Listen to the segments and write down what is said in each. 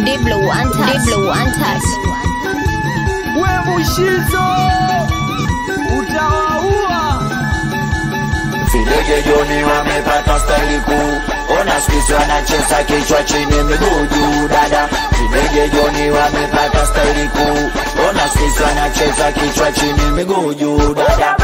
Diblo untouched. Diblo untouched. we Mushizo utawaua. Videge Joni wamepata staili kuu, ona skisi wanacheza kichwa chini miguu juu dada. Videge Joni wamepata staili kuu, ona skisi wanacheza kichwa chini miguu juu dada.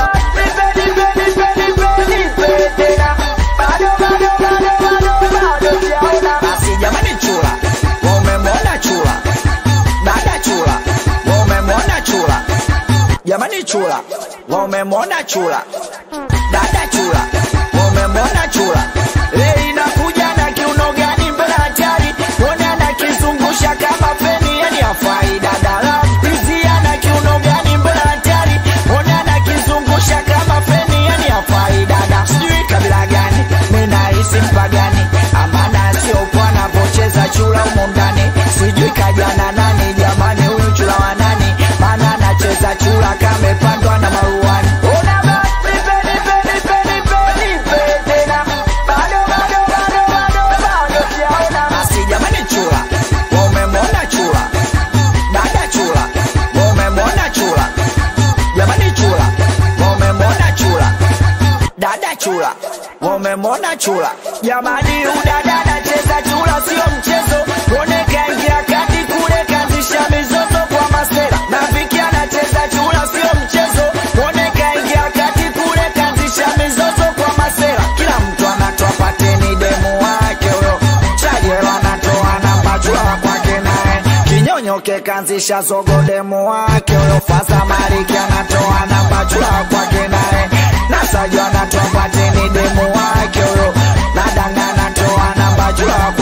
Basi jamani, chula wamemwona chula, dada chula wamemwona chula, jamani chula wamemwona chula dada chula wamemwona chula leo inakuja na kiuno gani mbele hatari ona nakizungusha kama feni yani afai dada la mpizia na kiuno gani mbele hatari ona nakizungusha kama feni yani afai dada sijui kabila gani ninahisi mpagani amana sio pwana pocheza chula humo ndani sijui kajana nani jamani huyu chula wa nani maana anacheza chula kamepandwa na maruani Ona basi, peni, peni, peni, peni, peni tena. Bado, bado, bado, bado, bado sijaona. Basi jamani chula wamemwona chula dada chula wamemwona chula jamani chula wamemwona chula dada chula wamemwona chula jamani udada anacheza chula sio mchezo one kaingia kati kule kazisha mizozo kwa masera na viki anacheza chula sio mchezo one kaingia kati kule kazisha mizozo kwa masera kila mtu anatoa pateni demu wake huyo chajelo anatoa namba chula kwake naye kinyonyoke kanzisha zogo demu wake huyo fasa mariki anatoa namba chula kwake naye nasajo anatoa pateni demu wake huyo nadanga anatoa namba chula